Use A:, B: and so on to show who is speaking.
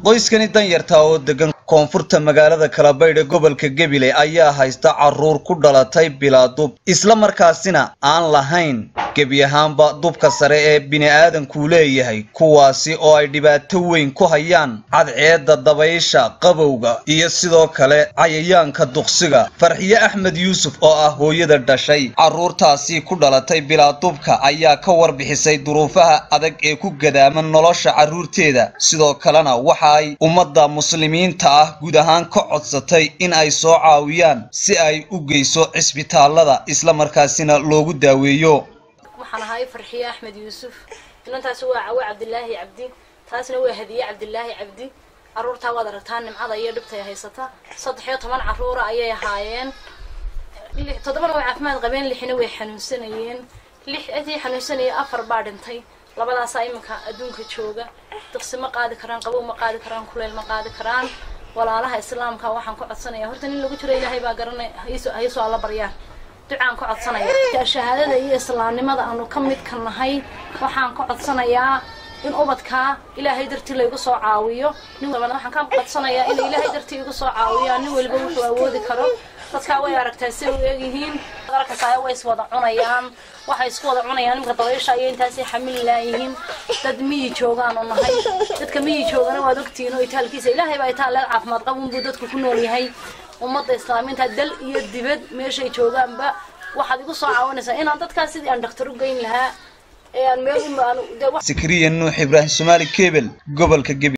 A: qoyskani danyarta oo degan koonfurta magaalada kalabaydh ee gobolka gebile ayaa haysta caruur ku dhalatay bilaa dub isla markaasina aan lahayn gebi ahaanba dubka sare ee bini'aadankuu leeyahay kuwaasi oo ay dhibaato weyn ku hayaan cadceedda dabaysha qabowga iyo sidoo kale cayayaanka duqsiga farxiye axmed yuusuf oo ah hooyada dhashay carruurtaasi ku dhalatay bilaa dubka ayaa ka warbixisay duruufaha adag ee ku gadaaman nolosha carruurteeda sidoo kalena waxa ay ummadda muslimiinta ah guud ahaan ka codsatay in ay soo caawiyaan si ay u geyso cisbitaalada isla markaasina loogu daaweeyo
B: waxaan ahay farxiye axmed yuusuf inantaasi waa cawe cabdilaahi cabdi taasna waa hadiye cabdilaahi cabdi caruurtaa waad aragtaa nimcada iyo dhibtay haysata saddex iyo toban caruura ayay ahaayeen toddobana way caafimaad qabeen lixna way xanuunsanayeen lix intii xanuunsanayay afar baa dhintay labadaasaa iminka adduunka jooga diqsi ma qaadi karaan qabow ma qaadi karaan kuleyl ma qaadi karaan walaalaha islaamka waxaan ka codsanaya horta nin lagu jiro ilaahay baa garanay haysoo alla baryaan ducaan ka codsanaya shahaadada iyo islaamnimada aanu ka midka nahay waxaan ka codsanayaa in ubadkaa ilaahay dartii laygu soo caawiyo nin walbana waxaan ka codsanayaa in ilaahay dartii igu soo caawiyaan nin waliba wuxuu awoodi karo dadkaa way aragtaa si u eegyihiin arkaysaa way is wada cunayaan waxay isku wada cunayaan nimka dabaysha ayay intaasay xamili laayihiin dad miyi joogaan oo nahay dadka miyi joogana waad ogtihiin oo itaalkiisa ilaahay baa itaalleed caafimaad qabun buu dadku ku nool yahay ummadda islaamiinta dal iyo dibad meeshay joogaanba waxaad igu soo caawinaysaa inaan dadkaas sidii aan dhakhtar u geyn lahaa ee aan meel
A: sikriya nuux ibraahim somaali kebel gobolka gebi